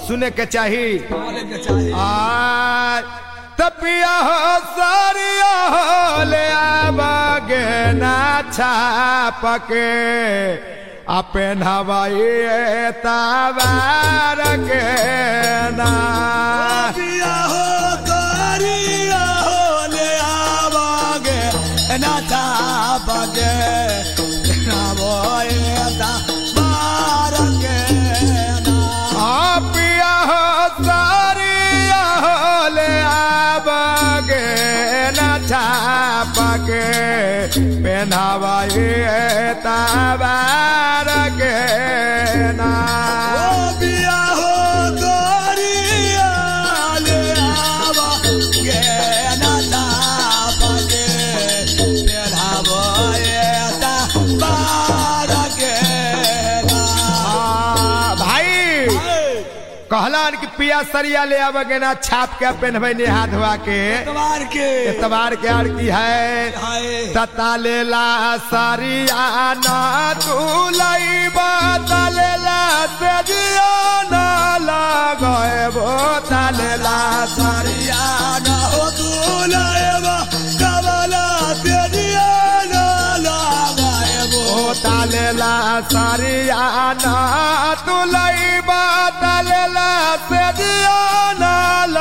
सुने के चाही बोले के चाहे आ तपिया हो सारिया हो ले आबागे ना छापके अपन हवाई तबार के ना पिया हो करिया हो ले आवागे ना था बगे ना बोए ता बार के ना आ पिया हो सारिया हो ले आबागे ना छापके पेनावाई तबार के ना ओ पिया हो करिया ले आवागे ना था बगे तेरा बोए ता बार के ना आ, भाई कहलन कि पिया सरिया ले आबगे ना छाप के पहनबे ने हाथ धोआ के एतवार के एतबार के आर की है हाय तता लेला सरिया ना तू लईबा तलेला सजिया ना लगए बो तलेला सारिया ना हो तू लाएबा कबला तेरिया ना लगाएबो ओ तलेला सरिया ना तू लईबा तलेला सजिया ना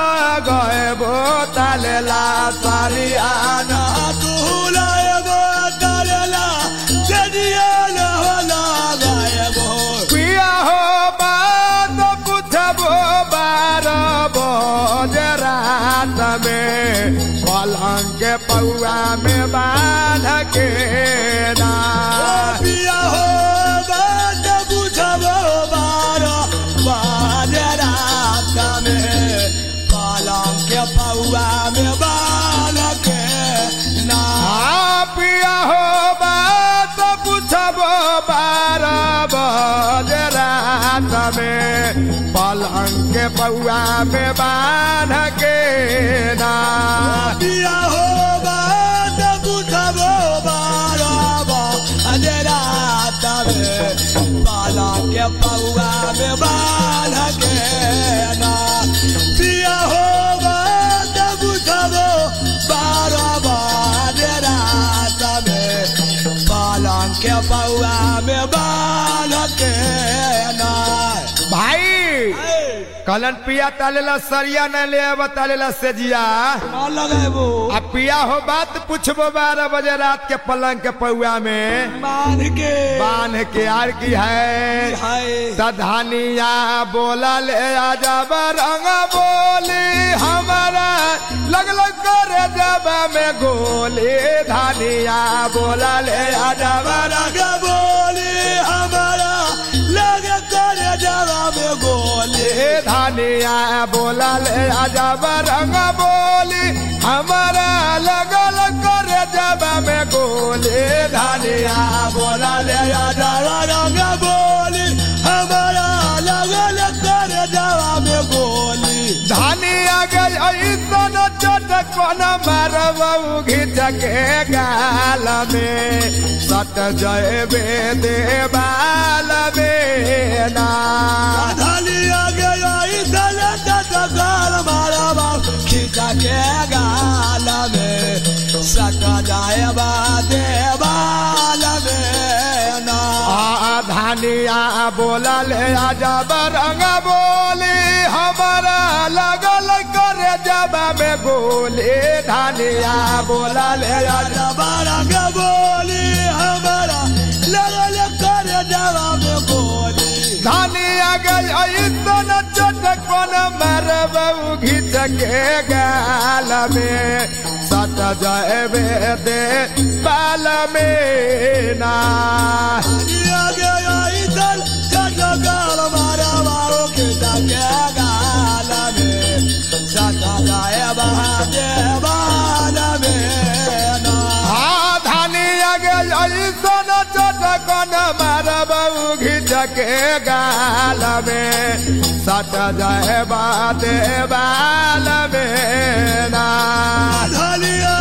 लगए बो तलेला सरिया ना तू लाएबा कबला तेरिया ना हो लगाएबो पिया हो बात पूछबो बार बज रात में पलंग के पौआ में बांध के ना ओ पिया हो बात बुझबो बारो बाजे रात में पालम के पौआ में बाल के ना हाँ पिया हो बात पूछबो बार बज रात में पलंग के पौआ में बांध के ना पिया हो बात बुझबो बारो बाजे रात में पालम के पौआ में बाल के ना पिया हो बात बुझबो बारो बाजे रात में पालम के पौआ में बाल के ना भाई कलन पिया तालेला सरिया न ले अब तालेला सेजिया ना लगेबो आ पिया हो बात पूछबो बारह बजे रात के पलंग के पौआ में मान के बांध के आर की है हाय तधानिया बोला ले आजा रंग बोली हमारा लग लग कर जब में गोली धानिया बोला ले आजा रंग बोली हमारा लग कर जवाब गोली धानिया बोला ले आजा रंग बोली हमारा लग लग कर जब में गोली धानिया बोला ले आजा रंग बोली हमारा लग लग कर जवाब गोली धानिया गई ऐसन चटकन मारबू घिच के गाल में सट जयबे देवाल में ना धलिया गया इधर गाल मारा बाप खींचा के गाल में सका जाए बादे बाल में ना आ धानिया बोला ले आजा रंग बोली हमारा लगल करे जब में गोली धानिया बोला ले आजा रंग बोली हमारा लगल कर जवाब गोली धानिया गई ऐसन चटकन मारबू घिच के गाल में सट जयबे दे बाल में ना धलिया गया इधर गाल मारा बाप खींचा के गाल में सका जाए बादे बाल में ना हाँ धानिया गई ऐसन चटकन मारबू घिच के गाल में सट जयबा दे बाल में ना धलिया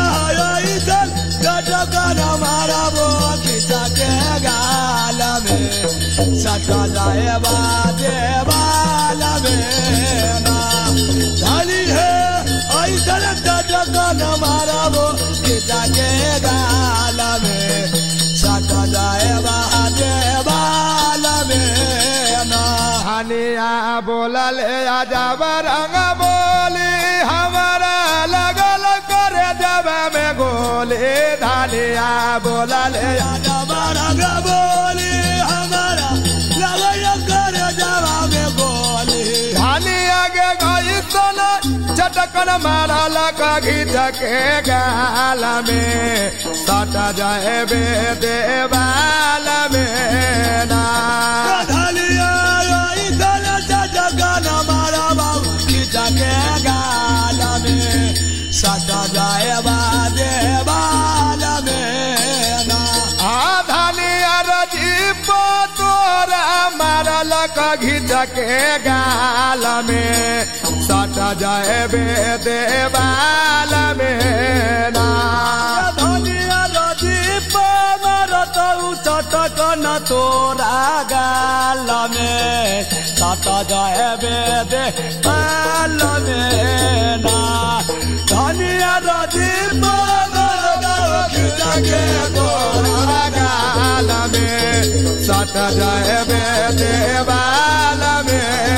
इधर गजगन मारा बो खींचा के गाल में सटा जाए बा देवाल में ना धनी है ऐसन जगन मारबो गीता के गाल में सटा जाए बा देवाल में ना हनिया बोलल आजाब रंग बोली हमारा लगल करे जब में गोली धनिया बोलल राजा बारंग बोली हमारा लगैया कर जवाब बोली धनिया के गई सोना चटकन मारल घीच के गाल में सट जाए बे देवाल में ना धलिया इधर जगन मारा बाबू गीता के गाल में सटा जाए बा देवाल में ना आधनिया रजीप तोरा मारल घीच के गाल में सट जाए बे देवाल में ना धनिया रदीप मारत चटक न तोरा गाल में सट जाए बेदे गाल में ना धनिया रदीप मारत के तोरा गाल में सट जाए बे देवाल में